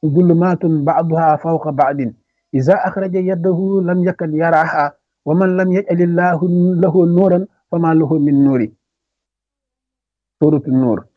zulumaatun ba'duha fawqa ba'din iza axraja yadahu lam yakad yaraha wa man lam yaj'alillahu lahu nuuran fama lahu min nuuri suuratu nuur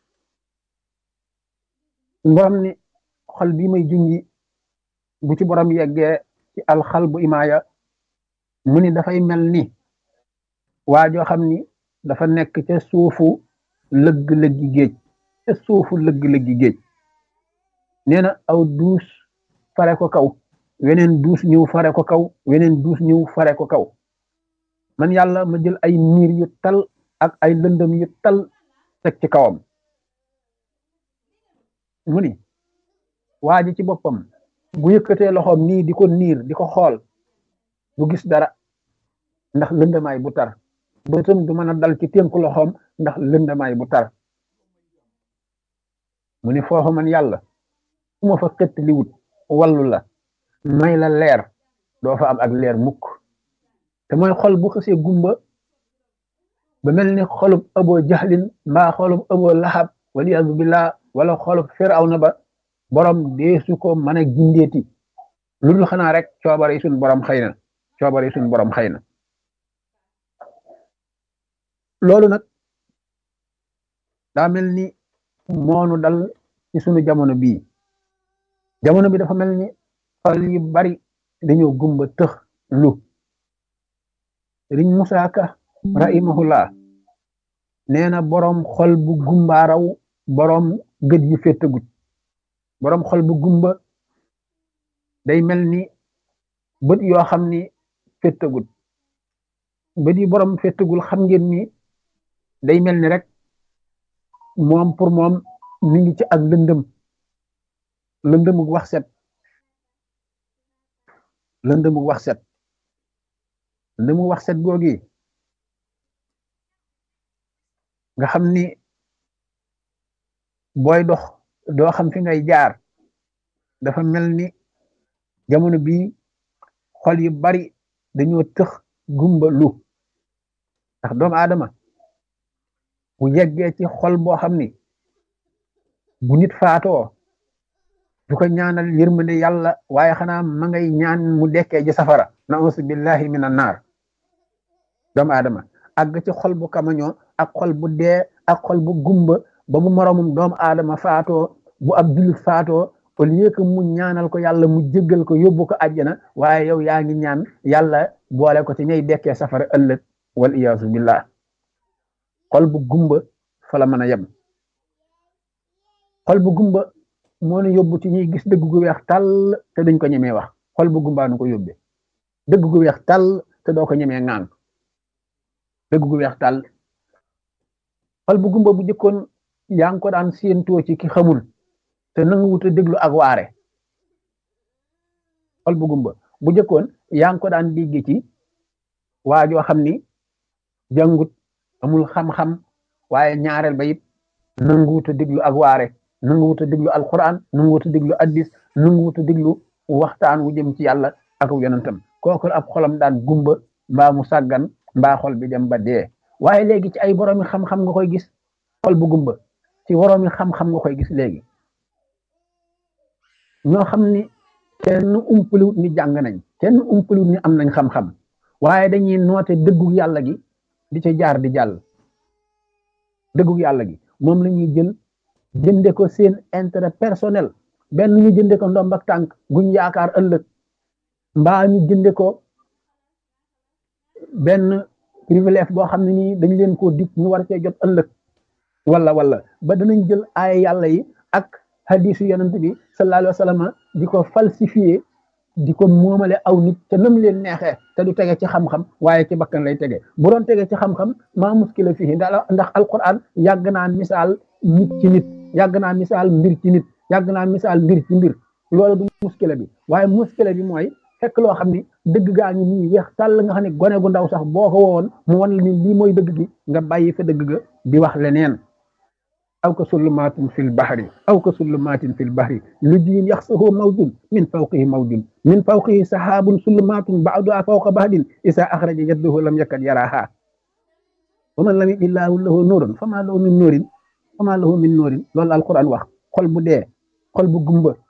borom ni xol bi may junji bu ci borom yeggee ci alxal bu imaaya mu ni dafay mel ni waa joo xam ni dafa nekk ca suufu lëgg-lëggi géej ca suufu lëgg-lëggi géej nee na aw duus fare ko kaw weneen duus ñëw fare ko kaw weneen duus ñëw fare ko kaw man yàlla ma jël ay niir yu tal ak ay lëndëm yu tal teg ci kawam mu ni waa ji ci boppam bu yëkkatee loxoom nii di ko niir di ko xool du gis dara ndax lëndamaay bu tar bëtam du mën a dal ci tënku loxoom ndax lëndamaay bu tar mu ni foofu man yàlla su ma fa xëtt li wut wallu la may la leer doo fa am ak leer mukk te mooy xol bu xësee gumba ba mel ni xolub ëboo jaxlin mbaa xolub ëboo laxab waliyadu billah wala xolub firawna ba borom deesu ko mën a gindeeti lu dul xanaa rek coobare yi suñ borom xëy na coobare yi suñ borom xëy na loolu nag daa mel ni moonu dal ci sunu jamono bii jamono bi dafa mel ni xol yu bari dañoo gumba tëx lu riñ Musaa Ka rahimahullah nee na boroom xol bu gumbaaraw boroom gët yu féttagut boroom xol bu gumba day mel ni bët yoo xam ni féttagut bët yi boroom féttagul xam ngeen ni day mel ni rek moom pour moom mi ngi ci ak lëndëm lëndëmug wax set lëndëmug wax set lëndëmug wax set googi nga xam ni booy dox doo xam fi ngay jaar dafa mel ni jamono bii xol yu bari dañoo tëx gumba lu ndax doomu aadama bu yeggee ci xol boo xam ni bu nit faatoo du ko ñaanal yërmande yàlla waaye xanaa ma ngay ñaan mu dekkee ji safara nausu billahi min an naar doomu aadama àgg ci xol bu kamañoo ak xol bu dee ak xol bu gumba ba bu moromum doomu aadama faatoo bu ab jullit faatoo au lieu que mu ñaanal ko yàlla mu jéggal ko yóbbu ko àjjana waaye yow yaa ngi ñaan yàlla boole ko ci ñay dekkee safara ëllëg wal iyaasu billah xol bu gumba fa la mën a yem xol bu gumba moo nu yóbbu ci ñuy gis dëgg gu weex tàll te duñ ko ñemee wax xol bu gumbaa nu ko yóbbee dëgg gu weex tàll te doo ko ñemee ŋaan dëgg gu weex tàll xol bu gumba bu jëkkoon yaa ngi ko daan séentoo ci ki xamul te nanga wut a déglu ak waare xol bu gumba bu jëkkoon yaa ngi ko daan dégg ci waajoo xam ni jàngut amul xam-xam waaye ñaareel ba it nanga wut a déglu ak waare nanga wut a déglu alquran nanga wut a déglu addis nanga wut a déglu waxtaan wu jëm ci yàlla ak yonentam kooku ab xolam daan gumba mbaa mu sàggan mbaa xol bi dem ba dee waaye léegi ci ay boroomi xam-xam nga koy gis xol bu gumba ci boroomi xam-xam nga koy gis léegi ñoo xam ni kenn umpaliwut ni jàng nañ kenn umpaliwut ni am nañ xam-xam waaye dañuy noote dëggu yàlla gi di ca jaar di jàll dëggu yàlla gi moom la ñuy jël jënde ko seen intérêt personnel benn ñu jënde ko ndomb ak tànk guñ yaakaar ëllëg mbaa ñu jënde ko benn privilège boo xam ne nii dañ leen koo dig ñu war cee jot ëllëg wala wala ba danañ jël aaya yàlla yi ak hadisu yonent bi sallallahu alayhi wa sallam di ko falsifié di ko moomale aw nit te nam leen neexee te du tege ci xam-xam waaye ci bakkan lay tege bu doon tege ci xam-xam maa muskila fii ndax alquran yàgg naa misaal nit ci nit yàgg naa misaal mbir ci nit yàgg naa misaal mbir ci mbir loolu du muskila bi waaye muskila bi mooy fekk loo xam ni dëgg gaa ngi nii weex tàll nga xam ne gone gu ndaw sax boo ko wowoon mu wan la ni lii mooy dëgg gi nga bàyyi fa dëgg ga di wax leneen aw ka sulumaatin fil bahri aw ka sulumaatin fil bahri lu jiin yaxsahu mawjun min fawqihi mawjun min fawqihi sahaabun sulumaatun ba'duha fawqa bahdin isa axraja yaddahu lam yakad yaraha wa man lam yaj'illaahu lahu nuuran fama lahu min nuurin fama lahu min nuurin loolu alquran wax xol bu dee xol bu gumba